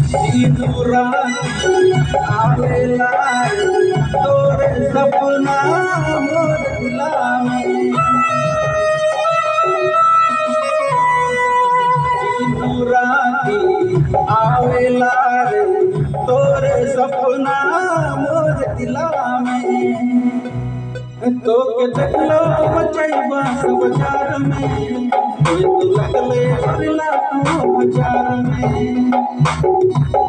तीनों रात आवेला तोरे सपना मोर दिला में तीनों रात आवेला रे तोरे सपना मोर दिला में तो के देखलो बचैबा बाजार में ये तो लगले हरला तो बाजार में